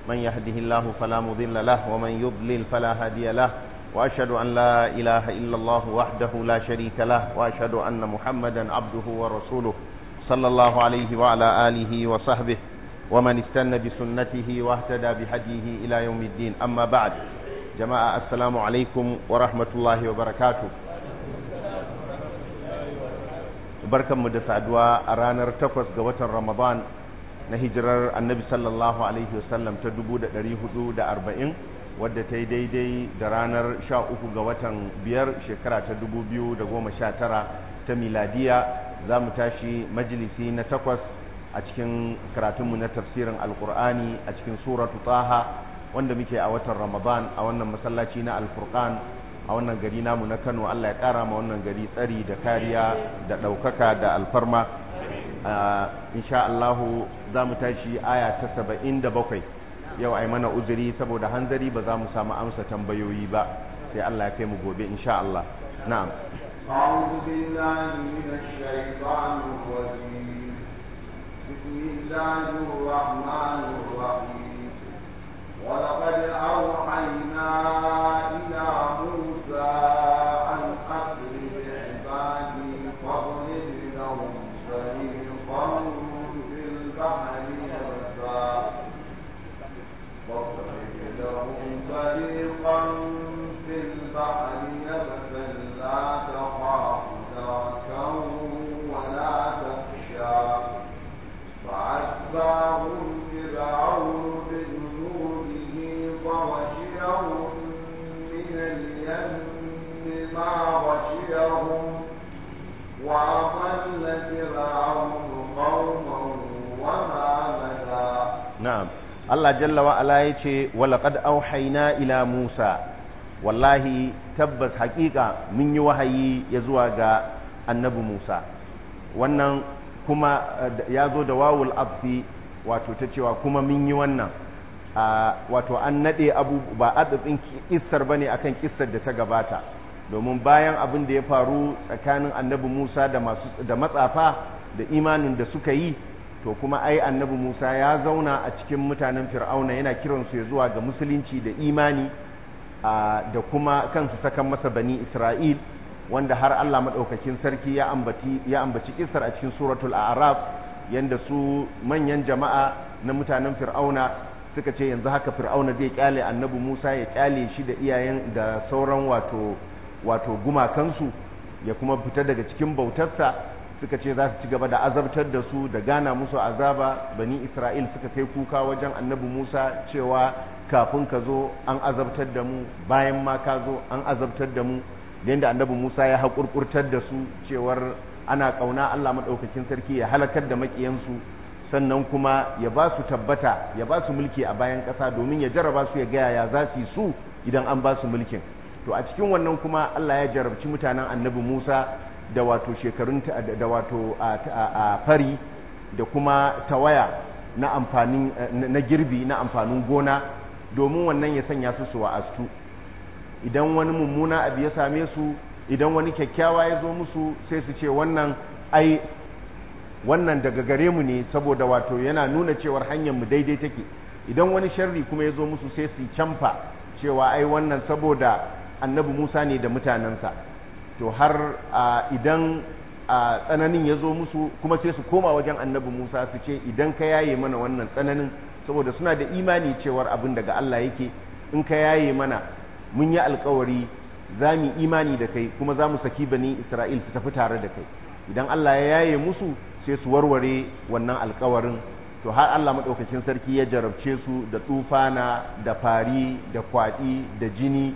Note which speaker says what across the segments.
Speaker 1: من يهده الله فلا مضل له ومن يضلل فلا هادي له وأشهد أن لا إله إلا الله وحده لا شريك له وأشهد أن محمدا عبده ورسوله صلى الله عليه وعلى آله وصحبه ومن استنى بسنته واهتدى بهديه إلى يوم الدين أما بعد جماعة السلام عليكم ورحمة الله وبركاته barkanmu da saduwa a ranar takwas ga watan ramadan na hijirar annabi sallallahu alaihi wasallam ta 440 wadda ta yi daidai da ranar 13 ga watan biyar shekara ta 2019 ta miladiya za mu tashi majalisi na takwas a cikin karatunmu na tafsirin alkur'ani a cikin suratu taha wanda muke a watan ramadan a wannan masallaci na alfurqan a wannan gari namu na kano allah ya kara ma wannan gari tsari da kariya da ɗaukaka da alfarma insha allahu za mu tashi aya ta saba'in da bakwai yau ai mana uzuri saboda hanzari ba za mu samu amsa tambayoyi ba sai allah ya kai mu gobe insha allah na'am
Speaker 2: أعوذ بالله من الشيطان الرجيم بسم الله الرحمن الرحيم ولقد أوحينا إلى موسى أن أسر بعبادي فاضرب لهم طريقا في البحر يبسا فاضرب لهم طريقا في البحر يبسا لا تخاف دركا ولا تخشى فأتبعهم فرعون بجنوده فغشيهم من اليم ما غشيهم وأضل فرعون قومه وما هدى
Speaker 1: na'am Allah jalla wa ala yace walaqad auhayna ila Musa wallahi tabbas haƙiƙa mun yi wahayi ya zuwa ga annabi Musa wannan kuma ya zo da wawul abfi wato ta cewa kuma mun yi wannan wato an nade abu ba adadin kissar bane akan kissar da ta gabata domin bayan abin da ya faru tsakanin annabi Musa da masu da matsafa da imanin da suka yi to kuma ai annabi Musa ya zauna a cikin mutanen Fir'auna yana kiransu ya zuwa ga musulunci da imani da kuma kansu sakan masa bani Isra'il wanda har Allah madaukakin sarki ya ambaci ya ambaci kissar a cikin suratul a'raf yanda su manyan jama'a na mutanen Fir'auna suka ce yanzu haka Fir'auna zai kyale annabi Musa ya kyale shi da iyayen da sauran wato wato gumakansu ya kuma fita daga cikin bautarsa suka ce za su ci gaba da azabtar da su da gana musu azaba bani isra'il suka kai kuka wajen annabi musa cewa kafin ka zo an azabtar da mu bayan ma ka zo an azabtar da mu yadda annabi musa ya haƙurƙurtar da su cewar ana ƙauna allah maɗaukakin sarki ya halakar da maƙiyansu sannan kuma ya ba su tabbata ya ba su mulki a bayan ƙasa domin ya jarraba su ya gaya ya za su yi su idan an ba su mulkin to a cikin wannan kuma allah ya jarabci mutanen annabi musa da wato shekarun da wato a fari da kuma tawaya na amfanin na girbi na amfanin gona domin wannan ya sanya su su wa'astu idan wani mummuna abu ya same su idan wani kyakkyawa ya zo musu sai su ce wannan ai wannan daga gare mu ne saboda wato yana nuna cewar hanyar mu daidai take idan wani sharri kuma ya zo musu sai su camfa cewa ai wannan saboda annabi Musa ne da mutanensa to har idan tsananin ya zo musu kuma sai su koma wajen annabi Musa su ce idan ka yaye mana wannan tsananin saboda suna da imani cewar abin daga Allah yake in ka yaye mana mun yi alkawari za mu imani da kai kuma za mu saki bani Isra'il su tafi tare da kai idan Allah ya yaye musu sai su warware wannan alkawarin to har Allah maɗaukakin sarki ya jarabce su da tsufana da fari da kwaɗi da jini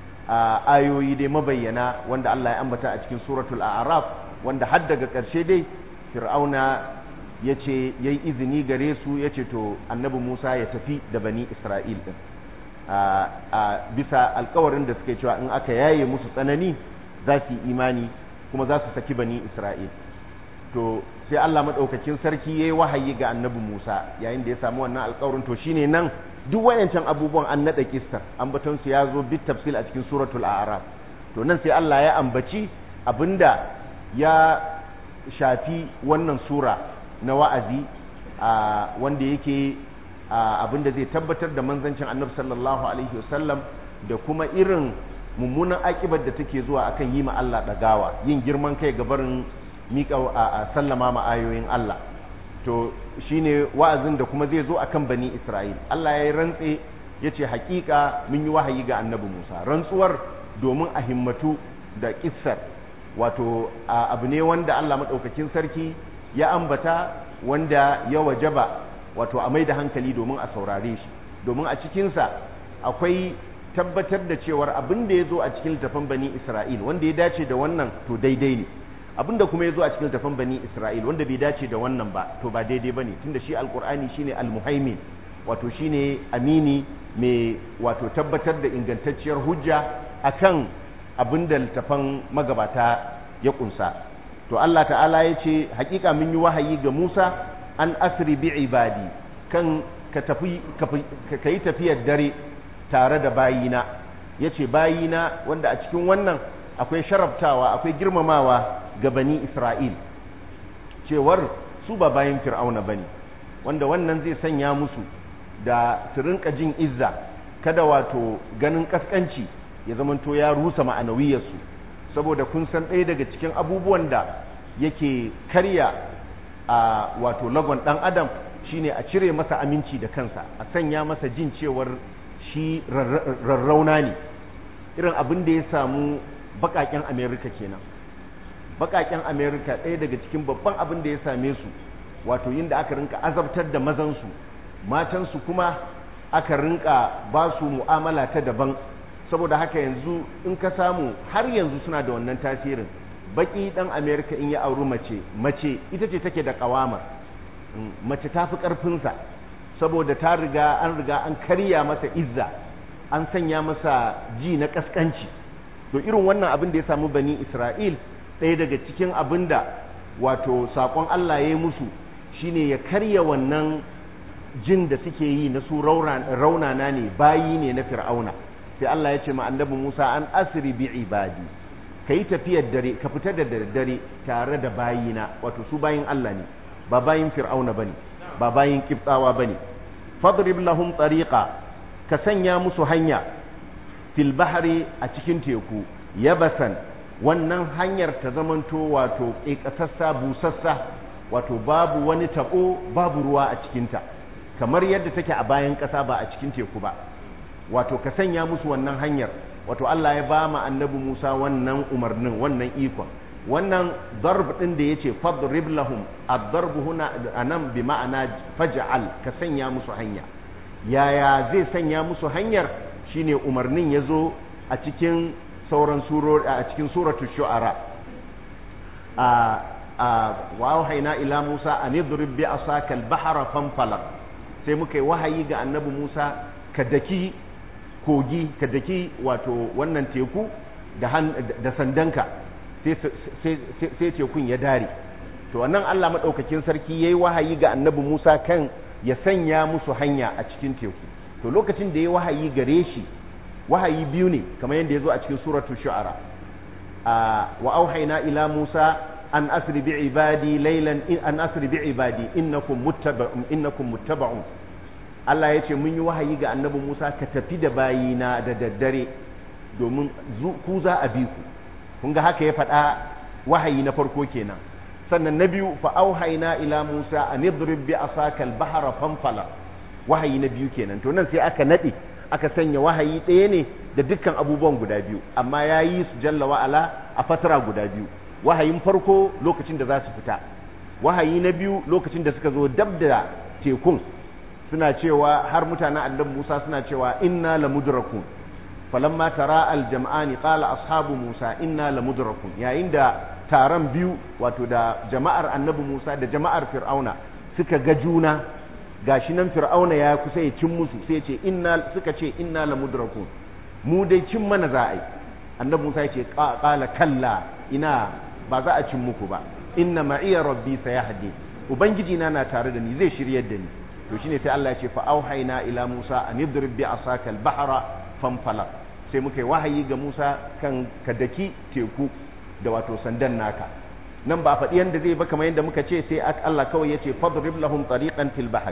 Speaker 1: a ayoyi dai mabayyana wanda Allah ya ambata a cikin suratul a'raf wanda har daga ƙarshe dai fir'auna ya ce ya yi izini gare su ya ce to annabi musa ya tafi da bani isra'il ɗin a bisa alkawarin da suke cewa in aka yaye musu tsanani za su yi imani kuma za su saki bani isra'il to sai Allah maɗaukakin sarki ya yi wahayi ga annabi musa yayin da ya samu wannan alkawarin to shine nan duk wayancan abubuwan an naɗa kistar ambaton su ya zo bit tafsil a cikin suratul a'raf to nan sai Allah ya ambaci abinda ya shafi wannan sura na wa'azi wanda yake abinda zai tabbatar da manzancin annabi sallallahu alaihi wasallam da kuma irin mummunan akibar da take zuwa akan yi ma Allah dagawa yin girman kai ga barin miƙa a sallama ma ayoyin Allah to shine wa'azin da kuma zai zo akan bani Isra'il Allah ya rantse yace hakika mun yi wahayi ga annabi Musa rantsuwar domin a himmatu da kissar wato abu ne wanda Allah madaukakin sarki ya ambata wanda ya wajaba wato a mai da hankali domin a saurare shi domin a cikinsa akwai tabbatar da cewar abin da ya zo a cikin littafin bani Isra'il wanda ya dace da wannan to daidai ne abin da kuma ya zo a cikin littafin bani Isra'il wanda bai dace da wannan ba to ba daidai ba ne tunda shi alkur'ani shine almuhaimin wato shine amini mai wato tabbatar da ingantacciyar hujja akan abin da littafan magabata ya kunsa to Allah ta'ala ya ce hakika mun yi wahayi ga Musa an asri bi ibadi kan ka tafi ka yi tafiyar dare tare da bayina yace bayina wanda a cikin wannan akwai sharaftawa akwai girmamawa ga bani Isra'il cewar su ba bayin fir'auna bane wanda wannan zai sanya musu da su rinka jin izza kada wato ganin kaskanci ya zamanto ya rusa ma'anawiyarsu saboda kun san ɗaya daga cikin abubuwan da yake karya a wato lagon ɗan adam shine a cire masa aminci da kansa a sanya masa jin cewar shi rarrauna ne irin abin da ya samu baƙaƙen amerika kenan baƙaƙen amerika ɗaya daga cikin babban abin da ya same su wato yin da aka rinka azabtar da mazansu matansu kuma aka rinka ba su mu'amala ta daban saboda haka yanzu in ka samu har yanzu suna da wannan tasirin baki dan america in ya auri mace mace ita ce take da kawama mace ta fi karfinsa saboda ta riga an riga an karya masa izza an sanya masa ji na kaskanci to irin wannan abin da ya samu bani isra'il ɗaya daga cikin abin da wato saƙon allah ya yi musu shine ya karya wannan jin da suke yi na su raunana ne bayi ne na fir'auna sai Allah ya ce ma annabi Musa an asri bi ibadi kai tafiyar dare ka fita da dare tare da bayina wato su bayin Allah ne ba bayin fir'auna bane ba bayin kibtsawa bane fadrib lahum tariqa ka sanya musu hanya fil bahri a cikin teku yabasan wannan hanyar ta zamanto wato ƙeƙasassa busassa wato babu wani tabo babu ruwa a cikinta kamar yadda take a bayan ƙasa ba a cikin teku ba wato ka sanya musu wannan hanyar wato Allah ya ba ma annabi Musa wannan umarnin wannan ikon wannan darb din da yace fadrib lahum ad-darb huna anan bi ma'ana faj'al ka sanya musu hanya yaya zai sanya musu hanyar shine umarnin yazo a cikin sauran surori a cikin suratul shu'ara a a wa ila Musa an idrib bi asaka al-bahra fanfalaq sai muka yi wahayi ga annabi Musa ka daki kogi ka daki wato wannan teku da sandanka sai tekun ya dare to wannan Allah maɗaukakin sarki ya yi wahayi ga annabi Musa kan ya sanya musu hanya a cikin teku to lokacin da ya wahayi gare shi wahayi biyu ne kamar yadda ya zo a cikin suratul shu'ara wa auhayna ila Musa an asri bi ibadi laylan an asri bi ibadi innakum muttaba'un innakum muttaba'un Allah ya ce mun yi wahayi ga annabi Musa ka tafi da bayina da daddare domin ku za a bi ku kun ga haka ya faɗa wahayi na farko kenan sannan na biyu fa auhayna ila Musa an idrib bi asaka al-bahra fanfala wahayi na biyu kenan to nan sai aka nade aka sanya wahayi ɗaya ne da dukkan abubuwan guda biyu amma ya yi su jalla wa'ala a fatara guda biyu wahayin farko lokacin da za su fita wahayi na biyu lokacin da suka zo dab da tekun suna cewa har mutanen annabi Musa suna cewa inna lamudrakun falamma tara aljam'ani qala ashabu Musa inna lamudrakun yayin da taron biyu wato da jama'ar annabi Musa da jama'ar Fir'auna suka ga juna gashi nan Fir'auna ya kusa ya cin musu sai ce inna suka ce inna lamudrakun mu dai cin mana za a yi annabi Musa ya ce qala kalla ina ba za a cin muku ba inna ma'iya rabbi sayahdi ubangiji na na tare da ni zai shiryar da ni to shine sai Allah ya ce fa auhayna ila Musa an idrib bi asaka al-bahra fanfalaq sai muka yi wahayi ga Musa kan ka daki teku da wato sandan naka nan ba faɗi yanda zai ba kamar yadda muka ce sai Allah kawai ya ce fadrib lahum tariqan fil bahri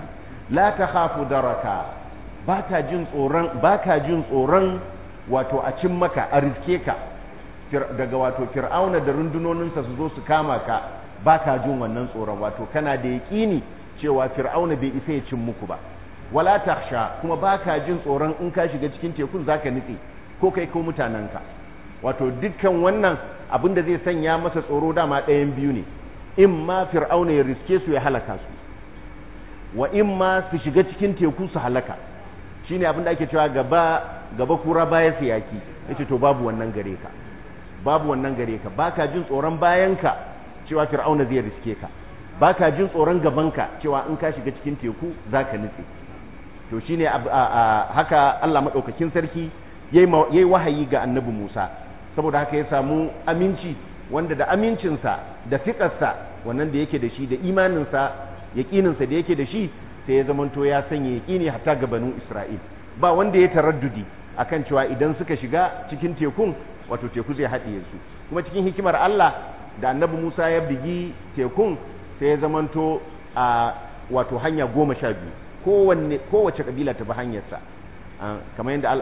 Speaker 1: la takhafu daraka baka jin tsoron baka jin tsoron wato a cin maka a riske ka daga wato fir'auna da rundunoninsa su zo su kama ka baka jin wannan tsoron wato kana da yaƙini cewa fir'auna bai isa ya cin muku ba wala takhsha kuma baka jin tsoron in ka shiga cikin tekun zaka nitse ko kai ko mutanenka wato dukkan wannan abin da zai sanya masa tsoro dama ɗayan biyu ne in ma fir'auna ya riske su ya halaka su wa in ma su shiga cikin teku su halaka shine abin da ake cewa gaba gaba kura baya su yaki yace to babu wannan gare ka babu wannan gare ka baka jin tsoron bayanka cewa fir'auna zai riske ka baka jin tsoron gabanka cewa in ka shiga cikin teku zaka nutse to shine haka Allah madaukakin sarki yayi wahayi ga annabi Musa saboda haka ya samu aminci wanda da amincinsa da fiƙarsa wannan da yake da shi da imaninsa yaƙininsa da yake da shi sai ya zamanto ya sanya yaƙini hatta ga banu Isra'il ba wanda ya taraddudi akan cewa idan suka shiga cikin tekun wato teku zai haɗiye su kuma cikin hikimar Allah da annabi Musa ya bigi tekun sai ya zamanto a wato hanya goma sha biyu kowanne kowace kabila ta bi hanyarsa kamar yadda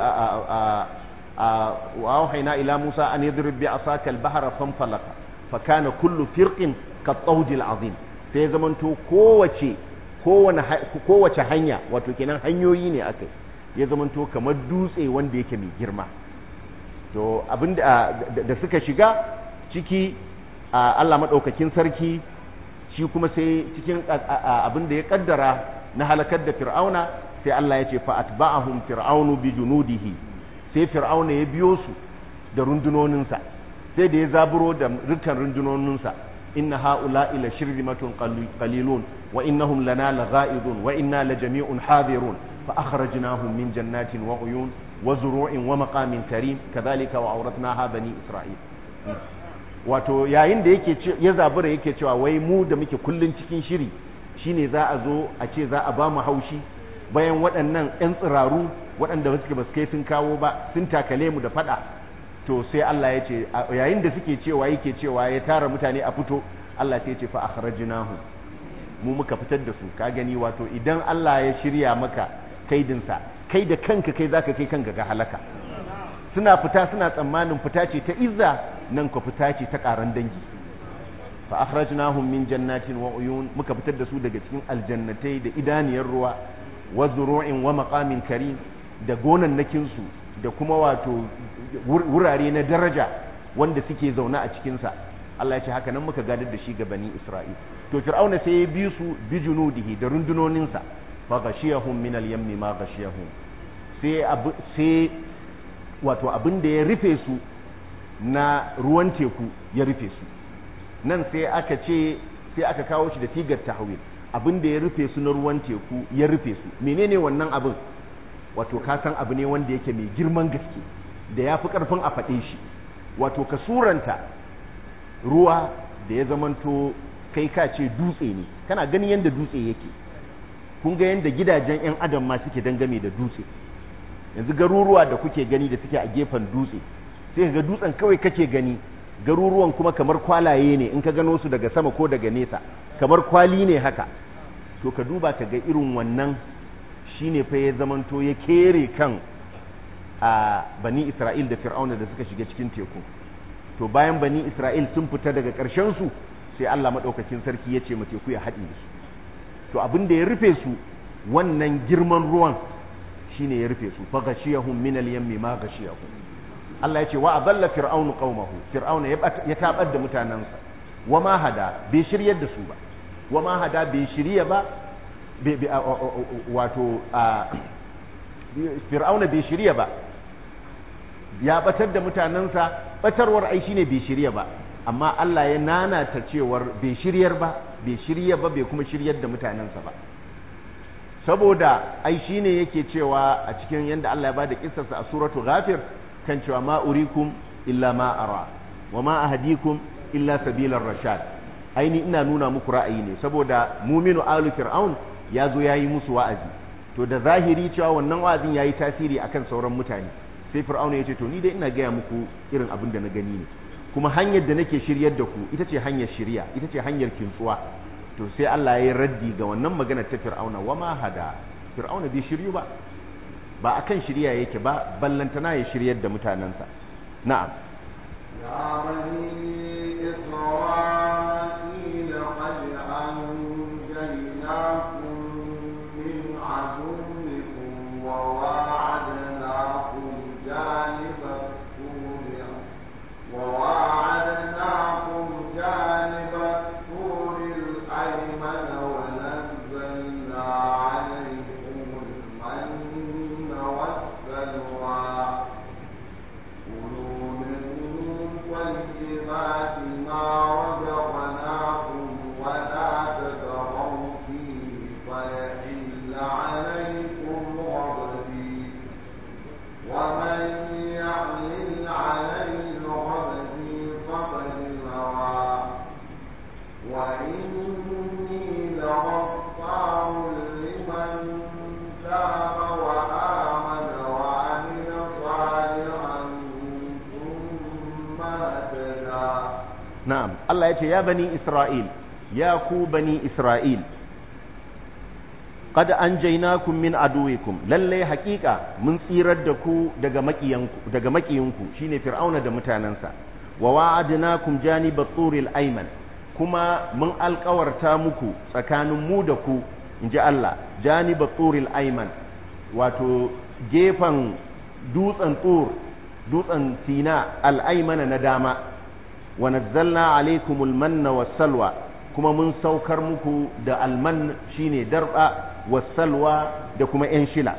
Speaker 1: wa auhayna ila Musa an yadrib bi asaka al-bahra fanfalaka fa kana kullu firqin ka tawd al-azim sai ya zamanto kowace kowane kowace hanya wato kenan hanyoyi ne akai ya zamanto kamar dutse wanda yake mai girma to abinda da suka shiga ciki Allah madaukakin sarki shi kuma sai cikin abinda ya kaddara na halakar da fir'auna sai Allah ya ce fa atba'ahum fir'aunu bi junudihi sai fir'auna ya biyo su da rundunoninsa sai da ya zaburo da rukkan rundunoninsa inna haula ila shirzimatun qalilun wa innahum lana lagha'idun wa inna lajami'un hadirun fa akhrajnahum min jannatin wa uyun wa zuru'in wa maqamin karim kadhalika wa awratnaha bani isra'il wato yayin da yake ya zabura yake cewa wai mu da muke kullun cikin shiri shine za a zo a ce za a ba mu haushi bayan waɗannan 'yan tsiraru waɗanda suke ba su kai sun kawo ba sun takale mu da faɗa to sai Allah ya ce yayin da suke cewa yake cewa ya tara mutane a fito Allah sai ya ce fa akhrajnahu mu muka fitar da su ka gani wato idan Allah ya shirya maka kaidinsa kai da kanka kai zaka kai kanka ga halaka suna fita suna tsammanin fita ce ta izza nan ka fita ce ta karan dangi fa akhrajnahum min jannatin wa uyun muka fitar da su daga cikin aljannatai da idaniyar ruwa wa zuru'in wa maqamin karim da gonannakin su da kuma wato wurare na daraja wanda suke zaune a cikin sa Allah ya ce haka nan muka gadar da shi ga bani Isra'il to fir'auna sai ya bi su bi junudihi da rundunonin sa fa ghashiyahum min al-yammi ma ghashiyahum sai sai wato abin da ya rufe su na ruwan teku ya rufe su nan sai aka ce sai aka kawo shi da tigar tahwil abin da ya rufe su na ruwan teku ya rufe su menene wannan abin wato ka san abu ne wanda yake mai girman gaske da ya fi karfin a faɗe shi wato ka suranta ruwa da ya zamanto kai ka ce dutse ne kana ganin yadda dutse yake kun ga yadda gidajen 'yan adam ma suke dangane da dutse yanzu garuruwa da kuke gani da suke a gefen dutse sai ga dutsen kawai kake gani garuruwan kuma kamar kwalaye ne in ka gano su daga sama ko daga nesa kamar kwali ne haka to ka duba ka ga irin wannan shine fa ya zamanto ya kere kan a bani Isra'il da Fir'auna da suka shiga cikin teku to bayan bani Isra'il sun fita daga ƙarshen su sai Allah madaukakin sarki ya ce ma teku ya haɗe su to abin da ya rufe su wannan girman ruwan shine ya rufe su fa ghashiyahum min al-yammi ma ghashiyahum Allah ya ce wa adalla fir'aunu qaumahu fir'auna ya tabar da mutanansa wa ma hada bai shiryar da su ba wa ma hada bai shirya ba wato fir'auna bai shirya ba ya batar da mutanansa batarwar ai shine bai shirya ba amma Allah ya nanata cewar bai shiryar ba bai shirya ba bai kuma shiryar da mutanansa ba saboda ai shine yake cewa a cikin yanda Allah ya bada kissarsa a suratu ghafir kan cewa ma urikum illa ma ara wa ma ahdikum illa sabilar rashad aini ina nuna muku ra'ayi ne saboda muminu alu fir'aun ya zo yayi musu wa'azi to da zahiri cewa wannan wa'azin yayi tasiri akan sauran mutane sai fir'aun ya ce to ni dai ina gaya muku irin abin da na gani ne kuma hanyar da nake shiryar da ku ita ce hanyar shirya ita ce hanyar kintsuwa to sai Allah ya yi raddi ga wannan magana ta fir'auna wa ma hada fir'auna bai shiryu ba ba akan shirya yake ba ballantana ya shiryar da mutanensa na'am
Speaker 2: يا بني إسرائيل قد أنجيناكم من عدوكم وواعدناكم جانب الطور وواعدناكم جانب الطور الأيمن ونزلنا عليكم المن والسلوى كلوا من طيبات ما رزقناكم ولا تطغوا فيه فيحل عليكم غضبي ومن يحلل عليه غضبي فقد هوى وإني لغفار لمن تاب وآمن وعمل صالحا ثم اهتدى
Speaker 1: na'am Allah ya ce ya bani Isra'il ya ku bani Isra'il qad anjaynakum min aduwikum lalle haƙiƙa mun tsirar da ku daga makiyanku daga makiyinku shine fir'auna da mutanansa wa wa'adnakum janiba turil ayman kuma mun alƙawarta muku tsakanin mu da ku inji Allah janiba turil ayman wato gefen dutsen tur dutsen sina al-aymana na dama wa nazzalna alaikumul manna wassalwa kuma mun saukar muku da alman shine darba wassalwa da kuma yan shila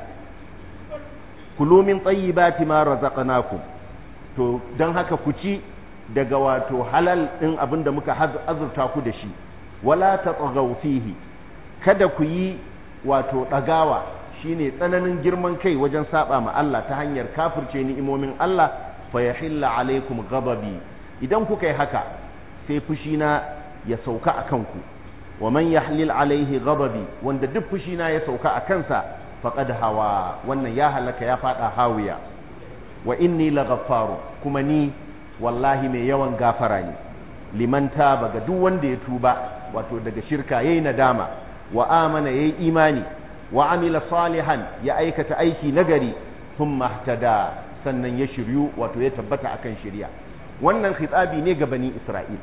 Speaker 1: kulu min tayyibati ma razaqnakum to dan haka ku ci daga wato halal din abinda muka azurta ku da shi wala tatghaw fihi kada ku yi wato dagawa shine tsananin girman kai wajen saba ma Allah ta hanyar kafirce ni'imomin Allah fa yahilla alaikum ghadabi idan kuka yi haka sai fushina ya sauka a kanku wa man yahlil alaihi ghadabi wanda duk fushina ya sauka a kansa faqad hawa wannan ya halaka ya fada hawiya wa inni laghaffaru kuma ni wallahi mai yawan gafara ne liman taba ga duk wanda ya tuba wato daga shirka yayi nadama wa amana yayi imani wa amila salihan ya aikata aiki nagari thumma ihtada sannan ya shiryu wato ya tabbata akan shirya wannan khitabi ne ga bani Isra'il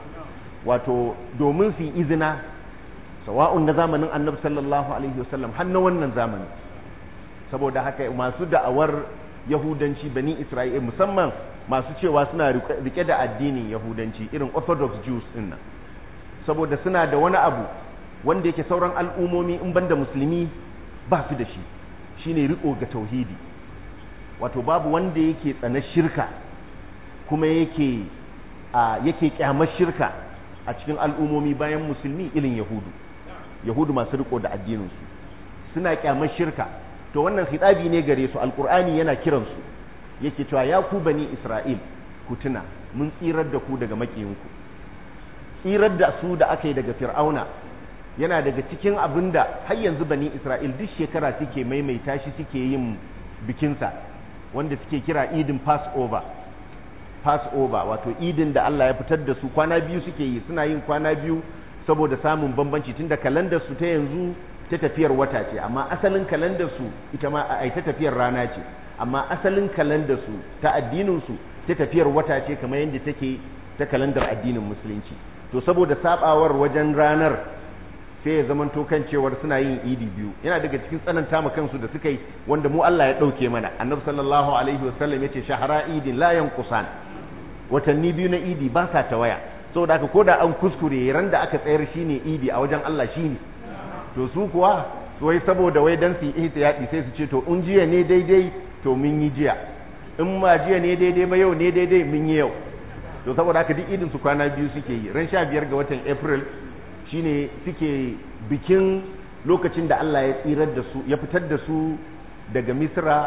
Speaker 1: wato domin su izina sawa'un na zamanin annabi sallallahu alaihi wasallam har na wannan zamani saboda haka masu da'awar yahudanci bani Isra'il musamman masu cewa suna rike da addinin yahudanci irin orthodox Jews din nan saboda suna da wani abu wanda yake sauran al'umomi in banda musulmi ba su da shi shine riko ga tauhidi wato babu wanda yake tsana shirka kuma yake a yake kyamar shirka a cikin al'umomi bayan musulmi ilin yahudu yahudu masu riko da addininsu suna kyamar shirka to wannan khitabi ne gare su alqur'ani yana kiransu yake cewa ya ku bani isra'il ku tuna mun tsirar da ku daga makiyinku tsirar da su da aka yi daga fir'auna yana daga cikin abinda har yanzu bani isra'il duk shekara suke maimaita shi suke yin bikinsa wanda suke kira idin passover passover wato idin da Allah ya fitar da su kwana biyu suke yi suna yin kwana biyu saboda samun bambanci tunda kalandar su ta yanzu ta tafiyar wata ce amma asalin kalandar su ita ma ai ta tafiyar rana ce amma asalin kalandar su ta addinin su ta tafiyar wata ce kamar yadda take ta kalandar addinin musulunci to saboda sabawar wajen ranar sai ya zamanto kan cewar suna yin idi biyu yana daga cikin tsananta ma kansu da suka yi wanda mu Allah ya dauke mana annabi sallallahu alaihi wasallam yace shahara idin la yanqusan watanni biyu na idi ba sa tawaya saboda haka koda an kuskure ran da aka tsayar shine idi a wajen Allah shine to su kuwa wai saboda wai dan su ihtiyadi sai su ce to in jiya ne daidai to mun yi jiya in ma jiya ne daidai ba yau ne daidai mun yi yau to saboda haka duk idin su kwana biyu suke yi ran 15 ga watan April shine suke bikin lokacin da Allah ya tsirar da su ya fitar da su daga Misra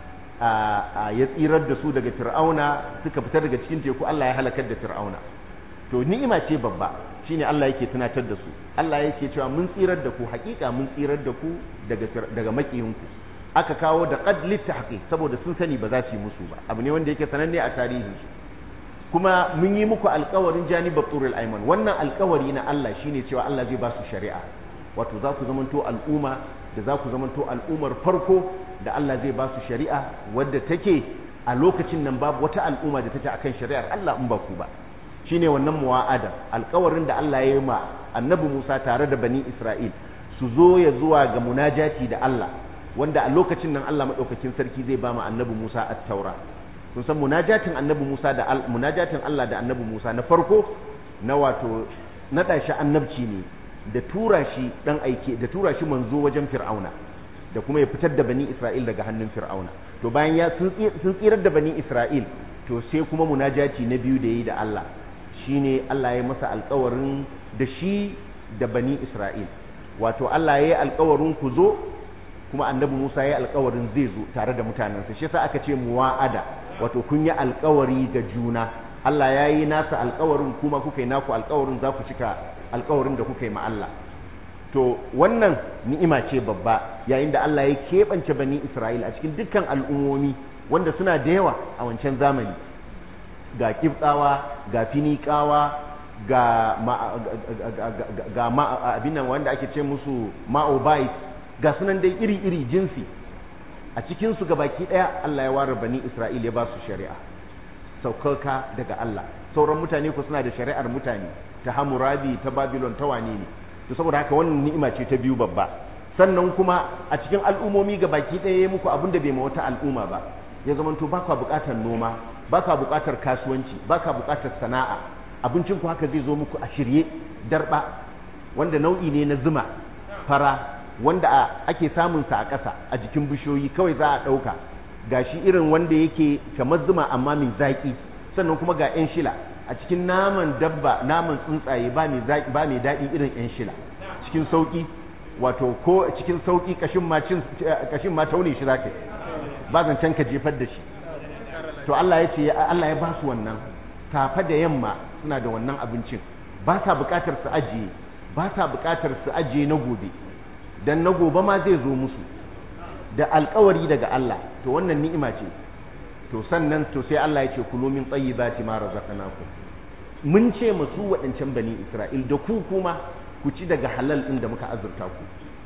Speaker 1: ya tsirar da su daga Fir'auna suka fitar daga cikin teku Allah ya halakar da Fir'auna to ni'ima ce babba shine Allah yake tunatar da su Allah yake cewa mun tsirar da ku hakika mun tsirar da ku daga daga makiyinku aka kawo da qad litahqiq saboda sun sani ba za su yi musu ba abu ne wanda yake sananne a tarihin su kuma mun yi muku alkawarin janibar turul aiman wannan alkawari na Allah shine cewa Allah zai ba su shari'a wato za ku zamanto al'umma da za ku zamanto al'ummar farko da Allah zai ba su shari'a wadda take a lokacin nan babu wata al'umma da take akan shari'ar Allah in ba ku ba shine wannan muwa'ada alkawarin da Allah ya yi ma annabi Musa tare da bani Isra'il su zo ya zuwa ga munajati da Allah wanda a lokacin nan Allah madaukakin sarki zai ba ma annabi Musa at-taura kun san munajatin annabi Musa da munajatin Allah da annabi Musa na farko na wato naɗa shi annabci ne da tura shi dan aike da tura shi manzo wajen Fir'auna da kuma ya fitar da bani Isra'il daga hannun Fir'auna to bayan ya sun tsirar da bani Isra'il to sai kuma munajati na biyu da yi da Allah shine Allah ya masa alƙawarin da shi da bani Isra'il wato Allah ya yi alƙawarin ku zo kuma annabi Musa ya yi alƙawarin zai zo tare da mutanensa shi yasa aka ce muwa'ada wato kun yi alƙawari ga juna Allah ya yi nasa alƙawarin kuma kuka yi naku alƙawarin za ku cika alƙawarin da kuka yi ma Allah to wannan ni'ima ce babba yayin da Allah ya keɓance bani Isra'il a cikin dukkan al'ummomi wanda suna da yawa a wancan zamani ga kibtsawa ga finikawa ga ga abin nan wanda ake ce musu ma'obait ga sunan dai iri-iri jinsi a cikinsu ga baki ɗaya Allah ya ware bani Isra'il ya ba su shari'a saukaka daga Allah sauran mutane ku suna da shari'ar mutane ta Hammurabi ta Babylon ta wane ne to saboda haka wannan ni'ima ce ta biyu babba sannan kuma a cikin al'umomi ga baki ɗaya ya muku abin da bai ma wata al'umma ba ya zamanto ba ka buƙatar noma ba ka buƙatar kasuwanci ba ka buƙatar sana'a abincin ku haka zai zo muku a shirye darba wanda nau'i ne na zuma fara wanda ake samun sa a ƙasa a jikin bishiyoyi kawai za a ɗauka ga shi irin wanda yake kamar zuma amma mai zaƙi sannan kuma ga 'yan shila a cikin naman dabba naman tsuntsaye ba mai zaƙi ba mai daɗi irin 'yan shila cikin sauƙi wato ko cikin sauƙi kashin ma cin kashin ma taune shi zaka ba zancen ka jefar da shi to Allah ya ce Allah ya ba su wannan safa da yamma suna da wannan abincin ba sa buƙatar su ajiye ba sa buƙatar su ajiye na gobe dan na gobe ma zai zo musu da alkawari daga Allah to wannan ni'ima ce to sannan to sai Allah ya ce kulu min tayyibati ma razaqnakum mun ce masu waɗancan bani Isra'il da ku kuma ku ci daga halal ɗin da muka azurta ku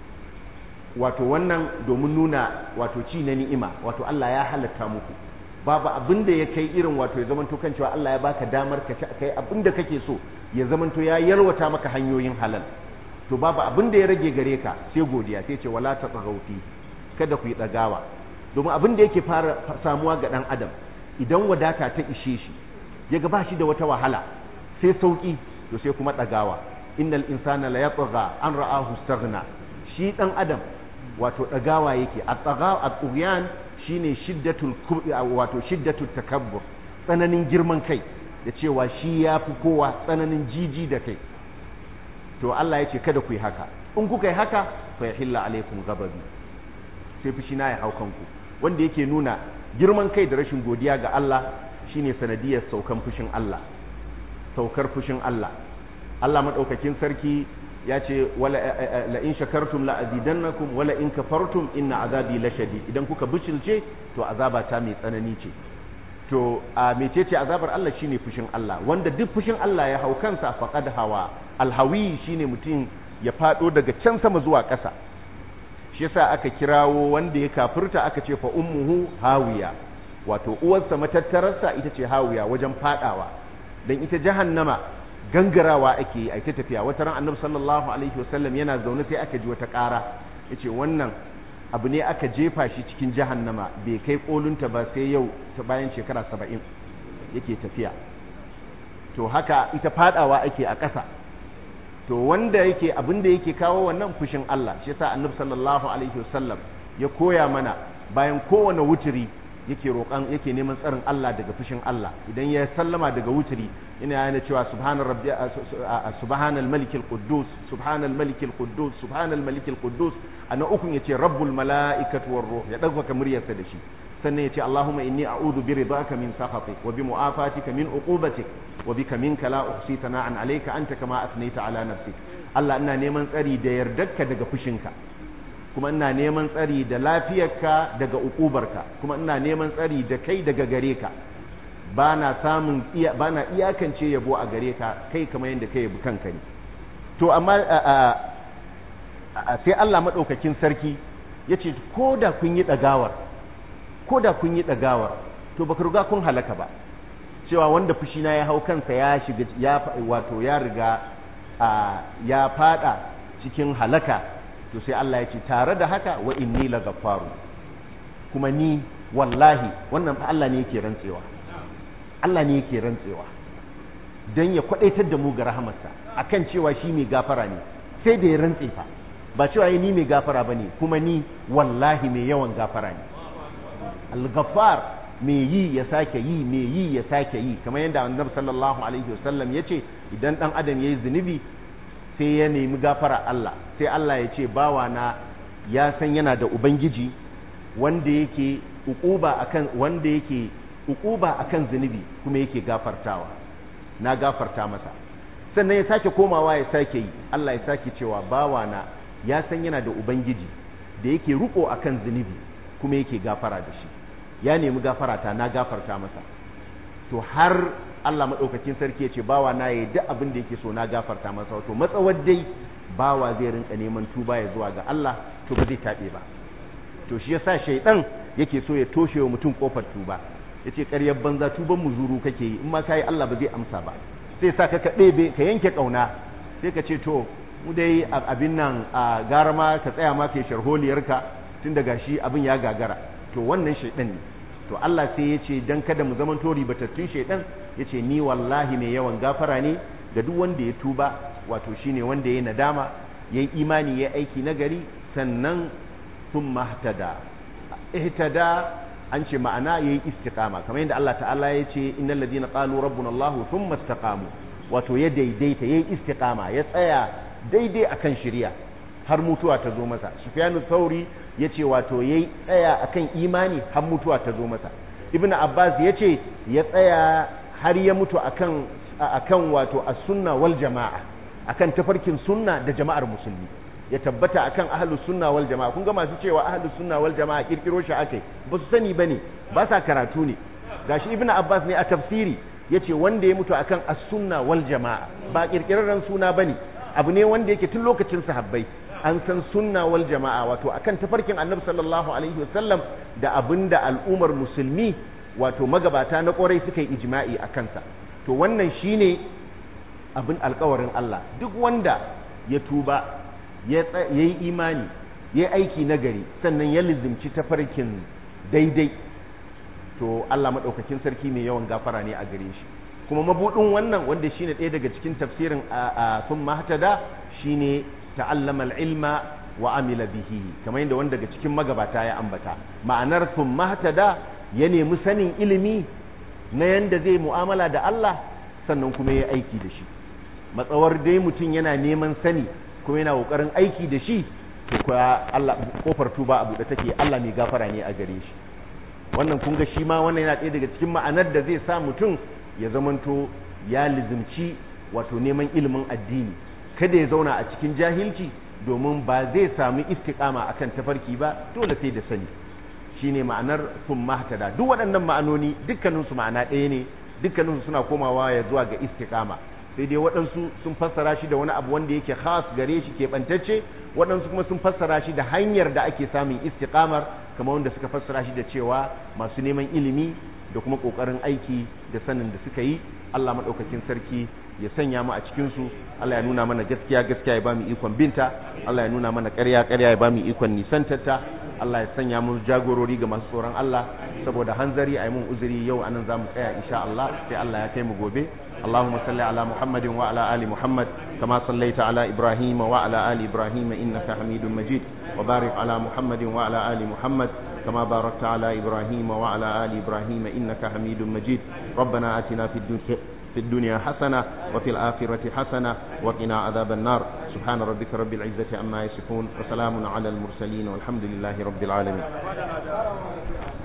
Speaker 1: wato wannan domin nuna wato ci na ni'ima wato Allah ya halatta muku babu abin da ya kai irin wato ya zamanto kan cewa Allah ya baka damar ka ci kai abin da kake so ya zamanto ya yalwata maka hanyoyin halal to babu abin da ya rage gare ka sai godiya sai ce wala ta tsagauti kada ku yi ɗagawa domin abin da yake fara samuwa ga ɗan adam idan wadata ta ishe shi ya ga ba shi da wata wahala sai sauki to sai kuma ɗagawa innal insana la yatgha an ra'ahu staghna shi ɗan adam wato ɗagawa yake a tsaga a tsuyan shine shiddatul wato shiddatul takabbur tsananin girman kai da cewa shi ya fi kowa tsananin jiji da kai to Allah ya ce kada ku yi haka in kuka yi haka fa yahilla alaikum ghadabi sai fushi na ya hau kanku wanda yake nuna girman kai da rashin godiya ga Allah shine sanadiyar saukan fushin Allah saukar fushin Allah Allah madaukakin sarki ya ce wala la in shakartum la azidannakum wala in kafartum inna azabi lashadid idan kuka bicilce to azaba ta mai tsanani ce to a mecece azabar Allah shine fushin Allah wanda duk fushin Allah ya hau kansa faqad hawa alhawi shine mutum ya fado daga can sama zuwa ƙasa shi yasa aka kirawo wanda ya kafirta aka ce fa ummuhu hawiya wato uwarsa matattararsa ita ce hawiya wajen fadawa dan ita jahannama gangarawa ake yi a ta tafiya wata ran annabi sallallahu alaihi wasallam yana zaune sai aka ji wata ƙara yace wannan abu ne aka jefa shi cikin jahannama bai kai kolunta ba sai yau ta bayan shekara saba'in yake tafiya to haka ita fadawa ake a ƙasa to wanda yake abin da yake kawo wannan fushin Allah shi yasa annabi sallallahu alaihi wasallam ya koya mana bayan kowane wuturi yake roƙan yake neman tsarin Allah daga fushin Allah idan ya sallama daga wuturi yana yana cewa subhanar rabbi subhanal malikil quddus subhanal malikil quddus subhanal malikil quddus ana ukun yace rabbul malaikatu war ruh ya dauka muryarsa da shi sannan yace allahumma inni a'udhu bi ridaka min sakhatik wa bi mu'afatika min uqubatik wa bika minka la uhsi sana'an alayka anta kama athnayta ala nafsik Allah ina neman tsari da yardarka daga fushinka kuma ina neman tsari da lafiyarka daga ukubarka kuma ina neman tsari da kai daga gare ka ba na samun ba na iyakance yabo a gare ka kai kamar yadda ka yabi kanka ne to amma sai Allah maɗaukakin sarki ya ce ko da kun yi ɗagawar ko da kun yi ɗagawar to baka riga kun halaka ba cewa wanda fushina ya hau kansa ya shiga ya wato ya riga ya fada cikin halaka to sai Allah ya ce tare da haka wa inni la ghaffaru kuma ni wallahi wannan fa Allah ne yake rantsewa Allah ne yake rantsewa dan ya kwadaitar da mu ga rahamarsa akan cewa shi mai gafara ne sai da ya rantse fa ba cewa ni mai gafara bane kuma ni wallahi mai yawan gafara ne al-ghaffar mai yi ya sake yi mai yi ya sake yi kamar yadda annabi sallallahu alaihi wasallam ya ce idan dan adam ya yi zunubi sai ya nemi gafara Allah sai Allah ya ce bawa na ya san yana da ubangiji wanda yake ukuba akan wanda yake ukuba akan zunubi kuma yake gafartawa na gafarta masa sannan ya sake komawa ya sake yi Allah ya sake cewa bawa na ya san yana da ubangiji da yake ruko akan zunubi kuma yake gafara da shi ya nemi gafarata na gafarta masa to har Allah maɗaukakin sarki ya ce bawa na yi duk abin da yake so na gafarta masa wato matsawar dai bawa zai rinka neman tuba ya zuwa ga Allah to ba zai taɓe ba to shi yasa shaidan yake so ya toshe wa mutum kofar tuba yace ƙaryar banza tuban muzuru kake yi in ma kai Allah ba zai amsa ba sai sa ka ɗebe ka yanke ƙauna sai ka ce to mu dai abin nan a gara ma ka tsaya ma kai sharholiyarka tun daga shi abin ya gagara to wannan shaidan ne to Allah sai ya ce dan kada mu zaman tori batattun shaidan ya ce ni wallahi mai yawan gafara ne ga duk wanda ya tuba wato shine wanda ya nadama ya yi imani ya aiki nagari sannan sun mahtada ihtada an ce ma'ana ya yi istiqama kamar yadda Allah ta'ala ya ce innal ladina qalu rabbuna Allah thumma istaqamu wato ya daidaita ya yi istiqama ya tsaya daidai akan shari'a har mutuwa ta zo masa sufyanu thauri ya ce wato ya tsaya akan imani har mutuwa ta zo masa ibn abbas ya ce ya tsaya har ya mutu akan akan wato as-sunna wal jama'a akan tafarkin sunna da jama'ar musulmi ya tabbata akan ahlus sunna wal jama'a kun ga masu cewa ahlus sunna wal jama'a kirkiro shi akai ba su sani bane ba sa karatu ne gashi ibn abbas ne a tafsiri yace wanda ya mutu akan as-sunna wal jama'a ba kirkirarren suna bane abu ne wanda yake tun lokacin sahabbai an san sunna wal jama'a wato akan tafarkin annabi sallallahu alaihi wasallam da abinda al'ummar musulmi wato magabata na kwarai suka yi ijma'i a kansa to wannan shine abin alkawarin Allah duk wanda ya tuba ya yi imani ya yi aiki nagari sannan ya lizimci tafarkin daidai to Allah maɗaukakin sarki mai yawan gafara ne a gare shi kuma mabudin wannan wanda shine ɗaya daga cikin tafsirin a sun mahtada shine ta'allama al-ilma wa amila bihi kamar yadda wanda daga cikin magabata ya ambata ma'anar sun mahtada ya nemi sanin ilimi na yanda zai mu'amala da Allah sannan kuma ya aiki da shi matsawar dai mutum yana neman sani kuma yana kokarin aiki da shi to kuwa Allah kofar tuba a buɗe take Allah mai gafara ne a gare shi wannan kun ga shi ma wannan yana ɗaya daga cikin ma'anar da zai sa mutum ya zamanto ya lizimci wato neman ilimin addini kada ya zauna a cikin jahilci domin ba zai samu istiqama akan tafarki ba dole sai da sani shine ma'anar sun mahtada duk waɗannan ma'anoni dukkaninsu ma'ana ɗaya ne dukkaninsu suna komawa ya zuwa ga istiqama sai dai waɗansu sun fassara shi da wani abu wanda yake khas gare shi keɓantacce waɗansu kuma sun fassara shi da hanyar da ake samun istiqamar kamar wanda suka fassara shi da cewa masu neman ilimi da kuma ƙoƙarin aiki da sanin da suka yi Allah maɗaukakin sarki ya sanya mu a cikinsu Allah ya nuna mana gaskiya gaskiya ya bamu ikon binta Allah ya nuna mana ƙarya ƙarya ya bamu ikon nisantarta Allah ya sanya mu jagorori ga masu tsoron Allah saboda hanzari a yi mun uzuri yau anan za mu tsaya insha Allah sai Allah ya kai mu gobe اللهم صل على محمد وعلى آل محمد كما صليت على إبراهيم وعلى آل إبراهيم إنك حميد مجيد وبارك على محمد وعلى آل محمد كما باركت على إبراهيم وعلى آل إبراهيم إنك حميد مجيد ربنا آتنا في الدنيا في الدنيا حسنة وفي الآخرة حسنة وقنا عذاب النار سبحان ربك رب العزة عما يصفون وسلام على المرسلين والحمد لله رب العالمين